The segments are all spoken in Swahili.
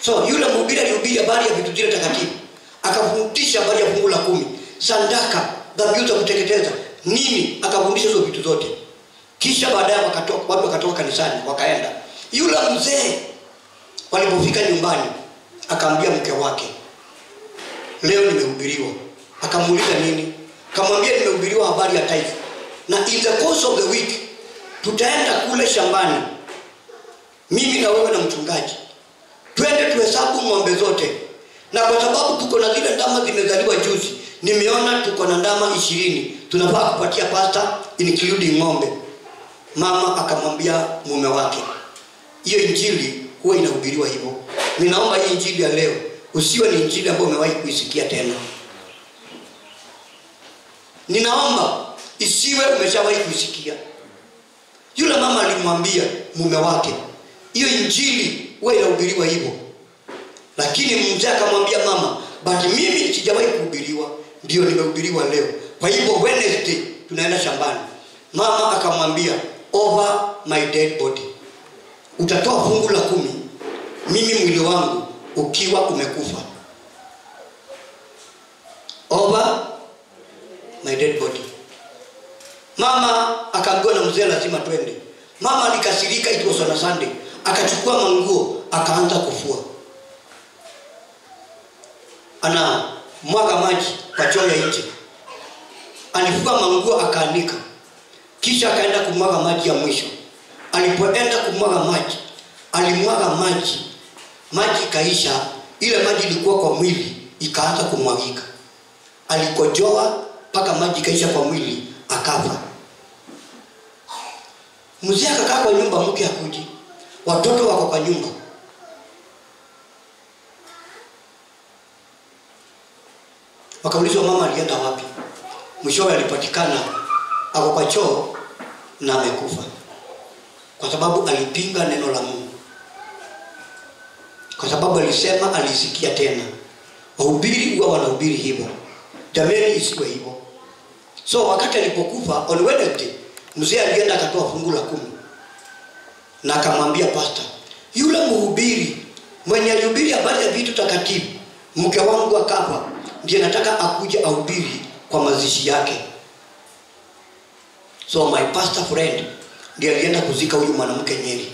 so yule mhubiri alihubiri habari ya vitu zile takatifu akafundisha habari ya fungu la kumi sandaka dhabihu za kuteketeza nini akafundisha hizo vitu zote kisha baadaye wakatoka- watu wakatoka kanisani wakaenda yule mzee walipofika nyumbani akaambia mke wake leo nimehubiriwa akamuuliza nini akamwambia nimehubiriwa habari ya taifa na in the course of the week tutaenda kule shambani mimi na wewe na mchungaji twende tuhesabu ng'ombe zote na kwa sababu tuko na zile ndama zimezaliwa juzi nimeona tuko na ndama ishirini tunafaa kupatia pasta including ng'ombe mama akamwambia mume wake hiyo injili huwa inahubiriwa hivyo ninaomba hii injili ya leo usiwe ni injili ambayo umewahi kuisikia tena ninaomba isiwe umeshawahi kuisikia yule mama alimwambia mume wake hiyo injili huwa inahubiriwa hivyo lakini mzee akamwambia mama but mimi sijawahi kuhubiriwa ndio nimehubiriwa leo kwa hivyo wednesday tunaenda shambani mama akamwambia over my dead body utatoa fungu la kumi mimi mwili wangu ukiwa umekufa over my dead body mama akaambiwa na mzee lazima twende mama alikasirika it was on a sunday akachukua manguo akaanza kufua ana mwaga maji kwa choo ya nje alifua manguo akaanika kisha akaenda kumwaga maji ya mwisho alipoenda kumwaga maji alimwaga maji maji ikaisha ile maji ilikuwa kwa mwili ikaanza kumwagika alikojoa mpaka maji ikaisha kwa mwili akafa mzee akakaa kwa nyumba mke akuji watoto wako kwa nyumba wakaulizwa mama alienda wapi mwishowe alipatikana ako kwa choo na amekufa kwa sababu alipinga neno la mungu kwa sababu alisema alisikia tena wahubiri huwa wanahubiri hivyo jameni isiwe hivyo so wakati alipokufa on wednesday mzee alienda akatoa fungu la kumi na akamwambia pasta yule mhubiri mwenye alihubiri habari ya vitu takatifu mke wangu akafa ndiye nataka akuja ahubiri kwa mazishi yake so my pastor friend ndiye alienda kuzika huyu mwanamke nyeri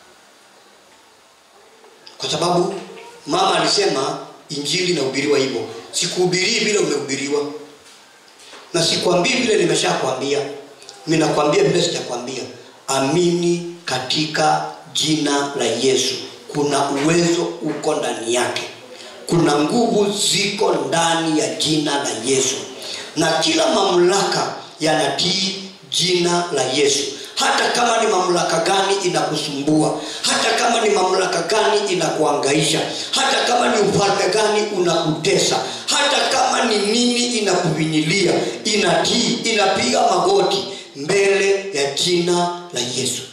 kwa sababu mama alisema injili inahubiriwa hivyo sikuhubirii vile umehubiriwa na sikwambii vile nimeshakwambia ninakwambia vile sijakwambia amini katika jina la yesu kuna uwezo uko ndani yake kuna nguvu ziko ndani ya jina la yesu na kila mamlaka yanatii jina la yesu hata kama ni mamlaka gani inakusumbua hata kama ni mamlaka gani inakuangaisha hata kama ni ufalme gani unakutesa hata kama ni nini inakuvinyilia inatii inapiga magoti mbele ya jina la yesu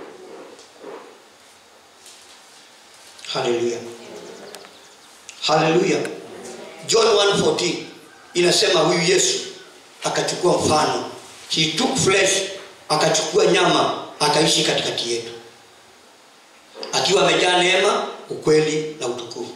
haleluya haleluya john 114 inasema huyu yesu akachukua mfano he took flesh akachukua nyama akaishi katikati yetu akiwa amejaa neema ukweli na utukufu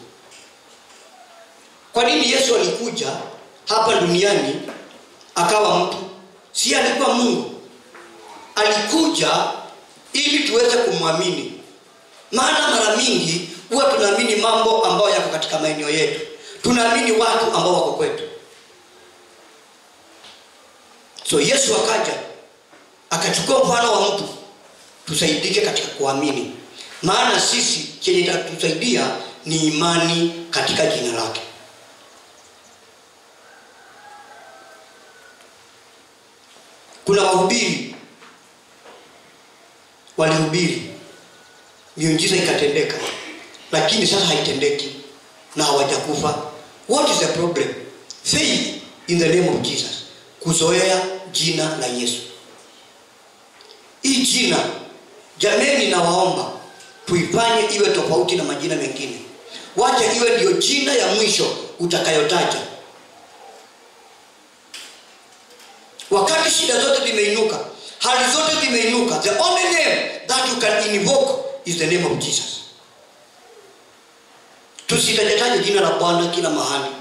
kwa nini yesu alikuja hapa duniani akawa mtu si alikuwa mungu alikuja ili tuweze kumwamini maana mara mingi huwa tunaamini mambo ambayo yako katika maeneo yetu tunaamini watu ambao wako kwetu so yesu akaja akachukua mfano wa mtu tusaidike katika kuamini maana sisi chenye itatusaidia ni imani katika jina lake kuna wahubiri walihubiri miujiza ikatendeka lakini sasa haitendeki na hawajakufa what is the problem faith in the name of jesus kuzoea jina la yesu hii jina jameni nawaomba tuifanye iwe tofauti na majina mengine wacha iwe ndiyo jina ya mwisho utakayotaja wakati shida zote zimeinuka hali zote zimeinuka the only name that you can invoke is the name of jesus tusitajataje jina la bwana kila mahali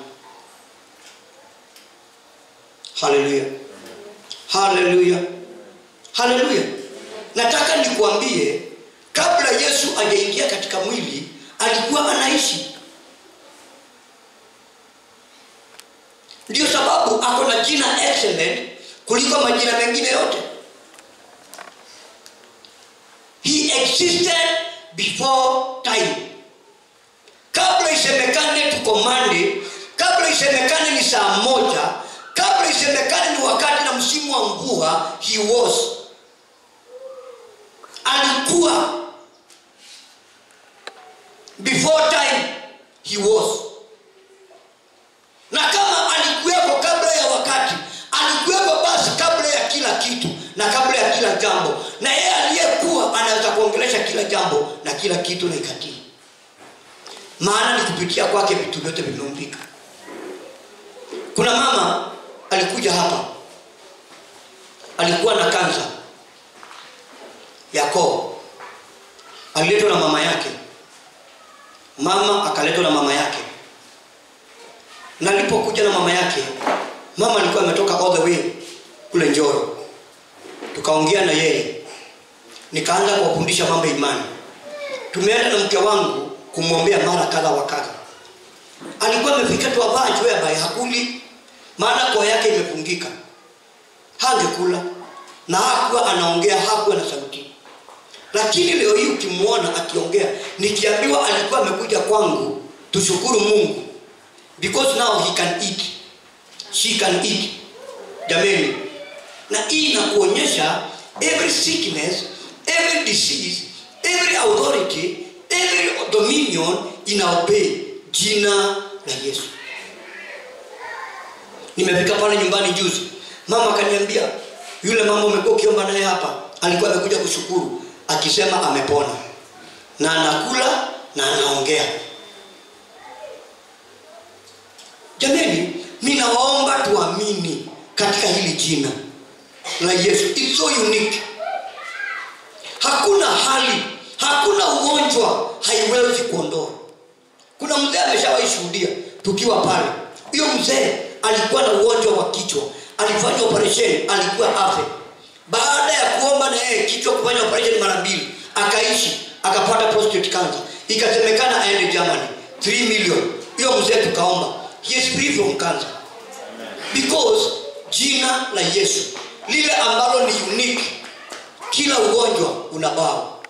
haleluya haleluya haleluya nataka nikuambie kabla yesu ajaingia katika mwili alikuwa anaishi ndio sababu ako na jina excellent kuliko majina mengine yote he existed before time kabla isemekane tukomande kabla isemekane ni saa moja kabla isemekane ni wakati na msimu wa mvua he was alikuwa before time he was na kama alikuwepo kabla ya wakati alikuwepo basi kabla ya kila kitu na kabla ya kila jambo na yeye aliyekuwa anaweza kuongelesha kila jambo na kila kitu na ikatii maana ni kupitia kwake vitu vyote vimeumbika kuna mama alikuja hapa alikuwa na kansa ya koo aliletwa na mama yake mama akaletwa na mama yake na alipokuja na mama yake mama alikuwa ametoka all the way kule njoro tukaongea na yeye nikaanza kuwafundisha mambo ya imani tumeenda na mke wangu kumwombea mara kadha wa kadha alikuwa amefika tu avaa whereby hakuli maana koo yake imefungika hangekula na hakuwa anaongea hakuwa na sauti lakini leo hii ukimwona akiongea nikiambiwa alikuwa amekuja kwangu tushukuru mungu because now he can eat she can eat jameni na hii inakuonyesha every sickness every disease every authority every dominion inaobey jina la yesu nimefika pale nyumbani juzi mama akaniambia yule mama umekuwa ukiomba naye hapa alikuwa amekuja kushukuru akisema amepona na anakula na anaongea jamani ninawaomba tuamini katika hili jina la yesu It's so unique hakuna hali hakuna ugonjwa haiwezi kuondoa kuna mzee ameshawahi shuhudia tukiwa pale huyo mzee alikuwa na ugonjwa wa kichwa alifanya operesheni alikuwa afe baada ya kuomba na yeye kichwa kufanya operesheni mara mbili akaishi akapata prostate cancer ikasemekana aende germany 3 million hiyo mzee tukaomba he is free from cancer because jina la yesu lile ambalo ni unique kila ugonjwa una bao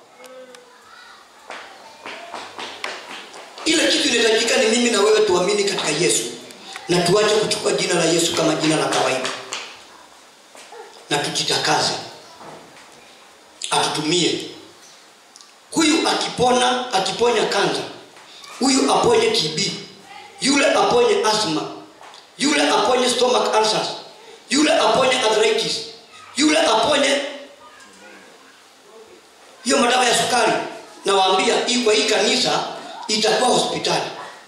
ile kitu inahitajika ni mimi na wewe tuamini katika yesu na tuache kuchukua jina la yesu kama jina la kawaida na tujitakaze atutumie huyu akipona akiponya kanza huyu aponye tb yule aponye asma yule aponye stomach ulcers yule aponye arthritis yule aponye hiyo madawa ya sukari nawaambia hii kwa hii kanisa itakuwa hospitali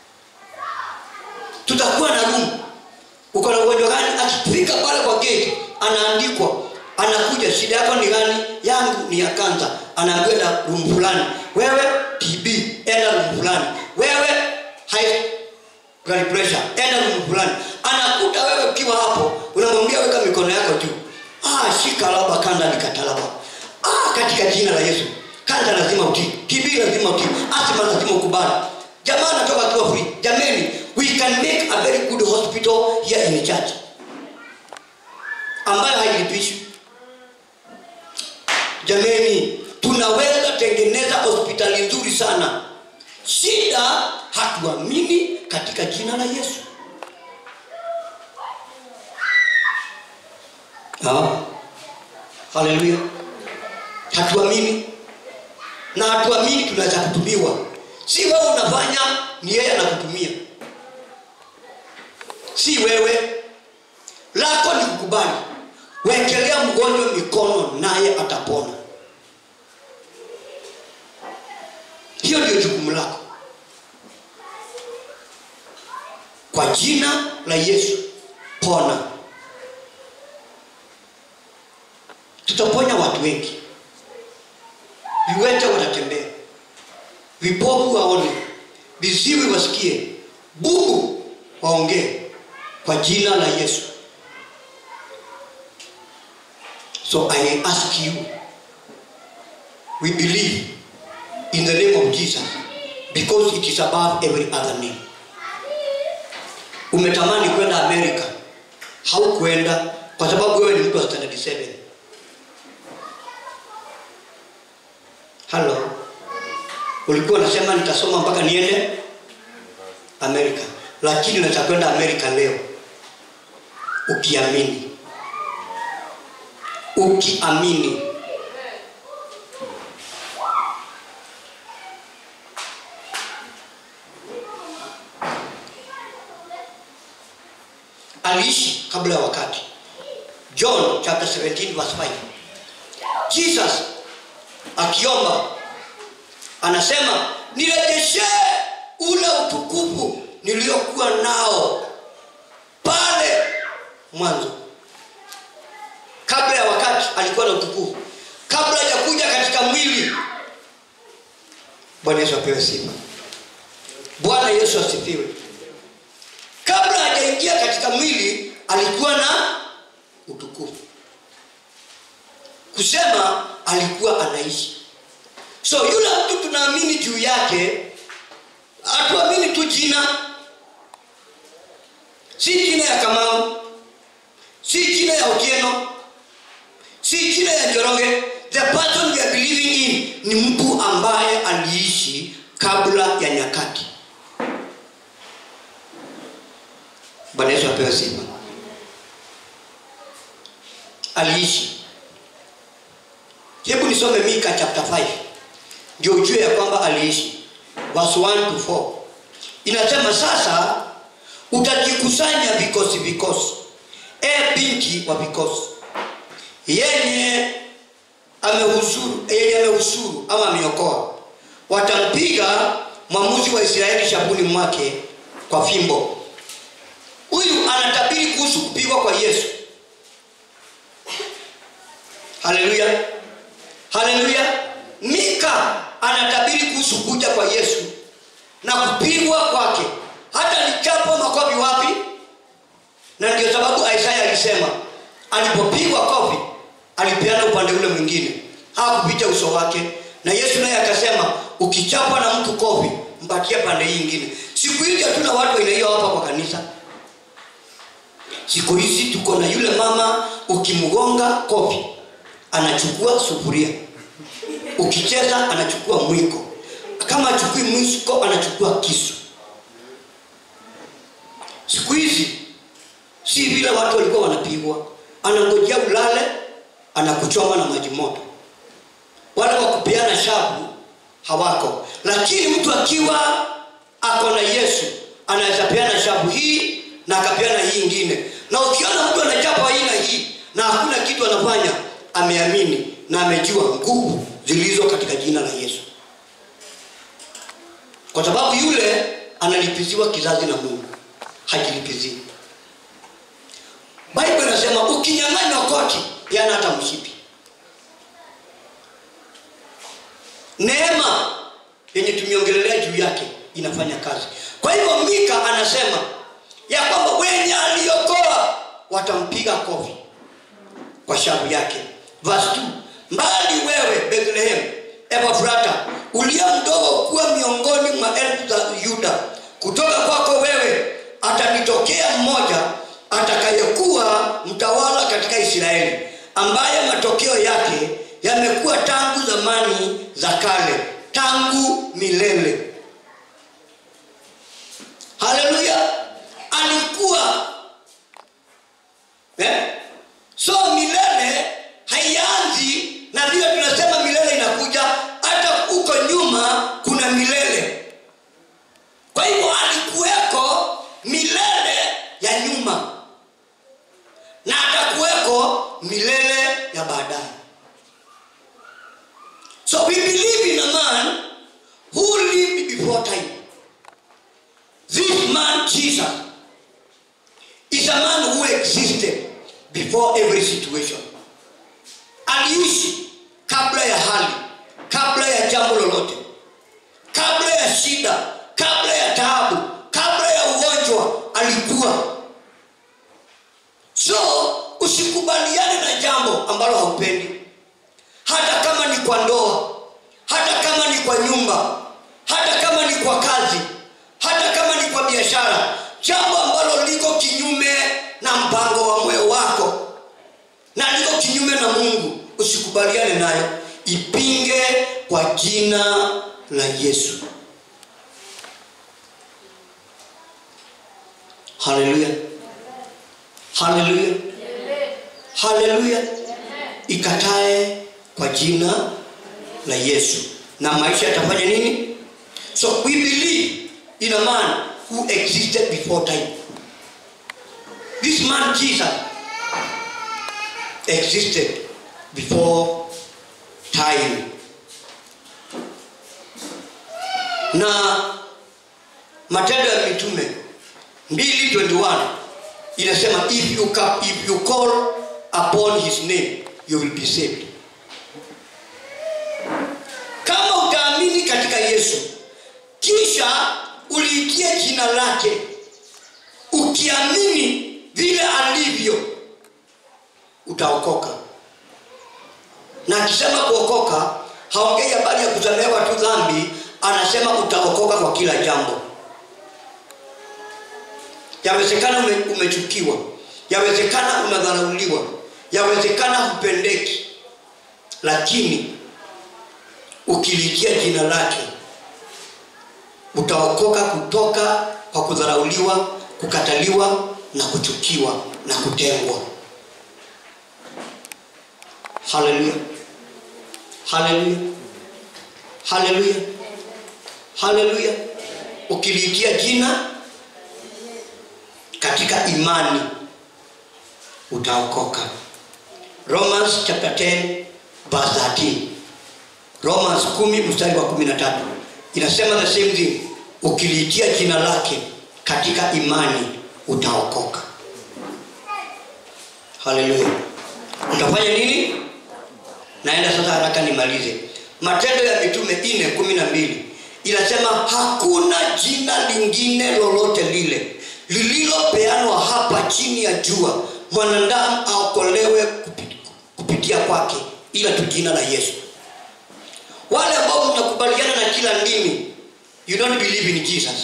tutakuwa na room uko na ugonjwa gani akifika pale kwa gate anaandikwa anakuja shida yako ni gani yangu ni ya kanza anaambiwa na room fulani wewe tb enda room fulani wewe high blood pressure enda room fulani anakuta wewe ukiwa hapo unamwambia weka mikono yako juu ah shika laba kanda nikatalaba ah katika jina la yesu kanza lazima utii tb lazima utii asima lazima ukubali jamaa anatoka akiwa free jameni we can make a very good hospital here in the church ambayo hailipishi jameni tunaweza tengeneza hospitali nzuri sana shida hatuamini katika jina la yesu Ah. haleluya hatuamini na hatuamini tunaweza kutumiwa si wewe unafanya ni yeye anakutumia si wewe lako ni kukubali wekelea mgonjwa mikono naye atapona hiyo ndio jukumu lako kwa jina la yesu pona tutaponya watu wengi viwete watatembea vipofu waone viziwi wasikie bubu waongee kwa jina la yesu so i ask you we believe in the name of jesus because it is above every other name umetamani kwenda amerika haukwenda kwa sababu wewe ni mtu wa standard 7 halo ulikuwa unasema nitasoma mpaka niende amerika lakini unaweza kwenda amerika leo ukiamini ukiamini aliishi kabla ya wakati john chapter 17 verse 5 jesus akiomba anasema nirejeshee ule utukufu niliokuwa nao pale mwanzo kabla ya wakati alikuwa na utukufu kabla hajakuja katika mwili bwana yesu apewe sifa bwana yesu asifiwe kabla hajaingia katika mwili alikuwa na utukufu kusema alikuwa anaishi so yule mtu tunaamini juu yake hatuamini tu jina si jina ya kamau si jina ya otieno si jina ya njoroge the person we are believing in ni mtu ambaye aliishi kabla ya nyakati bwana yesu apewe sifa aliishi hebu nisome mika chapter 5 ndio ujue ya kwamba aliishi verse 1 to 4 inasema sasa utajikusanya vikosi vikosi e binti wa vikosi yenye amehusuru yenye amehusuru ama ameokoa watampiga mwamuzi wa israeli shabuni mwake kwa fimbo huyu anatabiri kuhusu kupigwa kwa yesu haleluya haleluya mika anatabiri kuhusu kuja kwa yesu na kupigwa kwake hata lichapo makofi wapi na ndio sababu isaya alisema alipopigwa kofi alipeana upande ule mwingine hakupita uso wake na yesu naye akasema ukichapwa na mtu kofi mpatie pande hii ingine siku hizi hatuna watu aina hiyo hapa kwa kanisa siku hizi tuko na yule mama ukimgonga kofi anachukua sufuria ukicheza anachukua mwiko kama achukui mwiko anachukua kisu siku hizi si vile watu walikuwa wanapigwa anangojea ulale anakuchoma na maji moto wale wa kupeana shabu hawako lakini mtu akiwa ako na yesu anaweza peana shabu hii na akapeana hii ingine na ukiona mtu anachapa aina hii na hakuna kitu anafanya ameamini na amejua nguvu zilizo katika jina la yesu kwa sababu yule analipiziwa kizazi na mungu hajilipizii bible inasema ukinyang'anywa koti yana hata mshipi neema yenye tumeongelelea juu yake inafanya kazi kwa hivyo mika anasema ya kwamba wenye aliokoa watampiga kofi kwa shavu yake verse 2 mbali wewe bethlehem epafrata uliye mdogo kuwa miongoni mwa elfu za yuda kutoka kwako wewe atanitokea mmoja atakayekuwa mtawala katika israeli ambaye matokeo yake yamekuwa tangu zamani za kale tangu milele haleluya alikuwa eh? so milele haianzi na vile tunasema milele inakuja hata huko nyuma kuna milele kwa hivyo alikuweko milele ya nyuma na atakuweko milele ya baadaye so we believe in a man who lived before time this man jesus is a man who existed before every situation aliishi kabla ya hali kabla ya jambo lolote kabla ya shida kabla ya taabu kabla ya ugonjwa alikuwa so usikubaliane na jambo ambalo haupendi hata kama ni kwa ndoa hata kama ni kwa nyumba hata kama ni kwa kazi hata kama ni kwa biashara jambo ambalo liko kinyume na mpango wa moyo wako na liko kinyume na mungu usikubaliane nayo ipinge kwa jina la yesu haleluya haleluya haleluya ikatae kwa jina la yesu na maisha yatafanya nini so we believe in a man who existed before time this man jesus existed before time na matendo ya mitume 221 inasema if you, ca- if you call upon his name you will be saved kama utaamini katika yesu kisha uliitia jina lake ukiamini vile alivyo utaokoka na akisema kuokoka haongei habari ya kusamehewa tu dhambi anasema utaokoka kwa kila jambo yawezekana ume, umechukiwa yawezekana unadharauliwa yawezekana hupendeki lakini ukiliitia jina lake utaokoka kutoka kwa kudharauliwa kukataliwa na kuchukiwa na kutengwa haleluya haleluya haleluya haleluya ukiliitia jina katika imani utaokoka romans chapter 10 verse 13 romans 10 mstari wa 13 inasema the same thing ukiliitia jina lake katika imani utaokoka haleluya utafanya nini naenda sasa haraka nimalize matendo ya mitume ine kumi na mbili inasema hakuna jina lingine lolote lile lililopeanwa hapa chini ya jua mwanadamu aokolewe kupi- kupitia kwake ila tu jina la yesu wale ambao mnakubaliana na kila ndimi you don't believe in jesus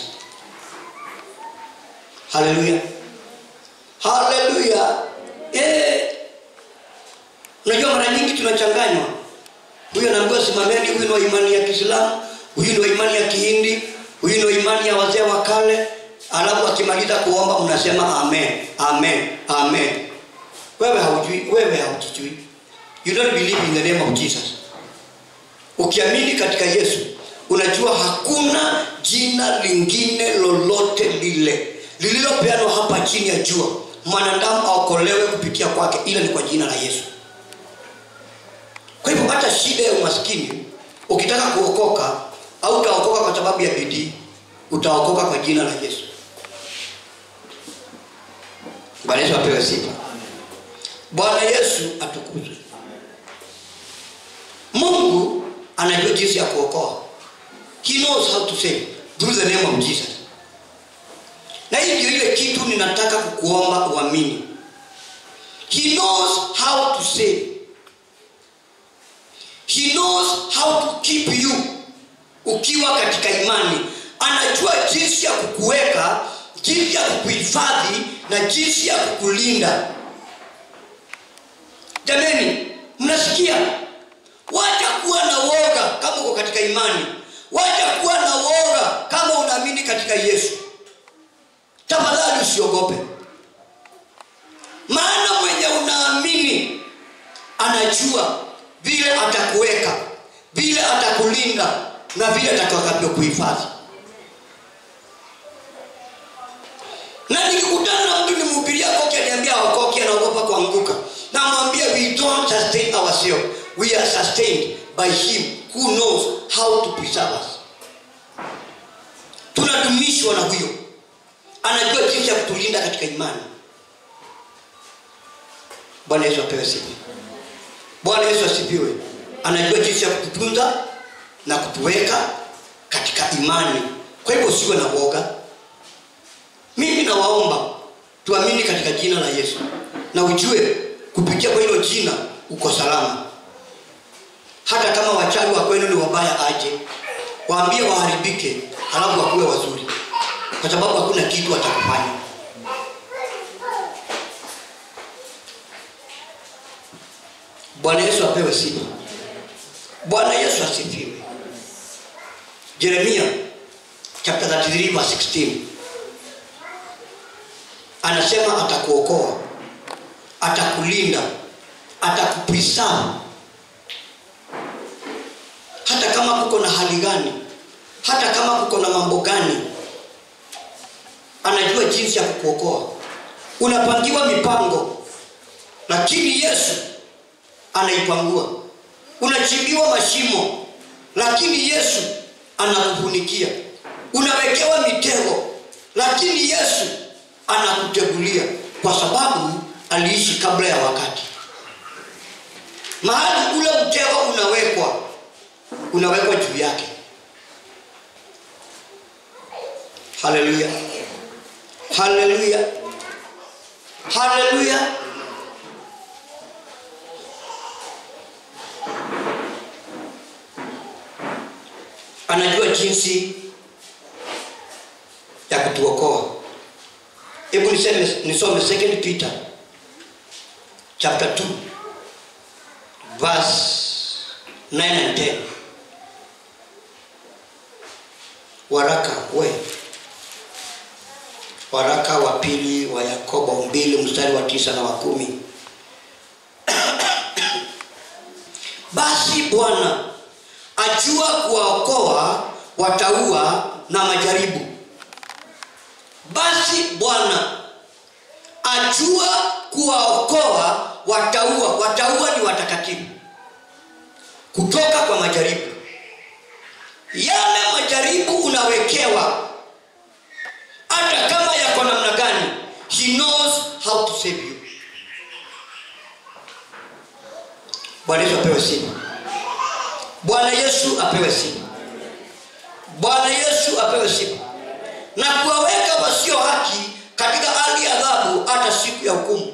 haleluya haleluya eh. unajua mara nyingi tunachanganywa huyu anaambiwa simameni huyu ni wa imani ya kiislamu huyu ni wa imani ya kihindi huyu ni wa imani ya wazee wa kale alafu akimaliza kuomba mnasema amen amen amen wewe haujui wewe haujijui you don't believe in the name of jesus ukiamini katika yesu unajua hakuna jina lingine lolote lile lililopeanwa hapa chini ya jua mwanadamu aokolewe kupitia kwake ila ni kwa jina la yesu kwa hivyo hata shida ya umaskini ukitaka kuokoka au utaokoka kwa sababu ya bidii utaokoka kwa jina la yesu bwana yesu apewe sifa bwana yesu atukuzwe mungu anajua jinsi ya kuokoa he knows how to save through the name of jesus na hii ndio ile kitu ninataka kukuomba uamini he knows how to save he knows how to keep you ukiwa katika imani anajua jinsi ya kukuweka jinsi ya kukuhifadhi na jinsi ya kukulinda jameni mnasikia wacha kuwa na woga kama uko katika imani wacha kuwa na woga kama unaamini katika yesu tafadhali usiogope maana mwenye unaamini anajua vile atakuweka vile atakulinda na vile atakavyokuhifadhi na nikikutana na mtu nimhubiria koki aniambia aokoki anaogopa kuanguka namwambia we don't sustain ourselves we are sustained by him who knows how to preserve us tunadumishwa na huyo anajua jinsi ya kutulinda katika imani bwana yesu apewe sifa bwana yesu asifiwe anajua jinsi ya kututunza na kutuweka katika imani kwa hivyo usiwe na woga mimi nawaomba tuamini katika jina la yesu na ujue kupitia kwa hilo jina uko salama hata kama wachawi wa kwenu ni wabaya aje waambie waharibike halafu wakuwe wazuri kwa sababu hakuna kitu watakufanya bwana yesu apewe sifa bwana yesu asifiwe jeremia chapter 33 verse 16 anasema atakuokoa atakulinda atakupreserve hata kama kuko na hali gani hata kama kuko na mambo gani anajua jinsi ya kukuokoa unapangiwa mipango lakini yesu anaipangua unachimbiwa mashimo lakini yesu anakufunikia unawekewa mitego lakini yesu anakutegulia kwa sababu aliishi kabla ya wakati mahali ule mtego unawekwa unawekwa juu yake haleluya haleluya haleluya anajua jinsi ya kutuokoa hebu niseme nisome 2 peter chapter 2 verse 9 and 10 waraka we waraka wa pili wa yakobo mbili mstari wa tisa na wa kumi basi bwana ajua kuwaokoa wataua na majaribu basi bwana ajua kuwaokoa wataua wataua ni watakatifu kutoka kwa majaribu yale majaribu unawekewa hata kama yako namna gani he knows how to save you bwana yesu apewe sifa bwana yesu apewe sifa bwana yesu apewe sifa na kuwaweka wasio haki katika hali ya adhabu hata siku ya hukumu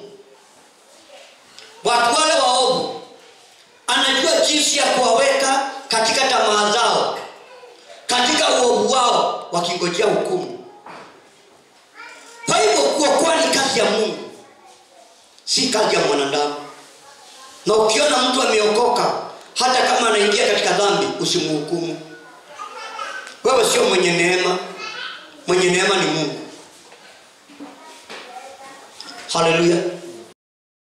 watu wale waovu anajua jinsi ya kuwaweka katika tamaa zao katika uovu wao wakingojea hukumu kwa hivyo kuokoa ni kazi ya mungu si kazi ya mwanadamu na ukiona mtu ameokoka hata kama anaingia katika dhambi usimhukumu wewe sio mwenye neema mwenye neema ni mungu haleluya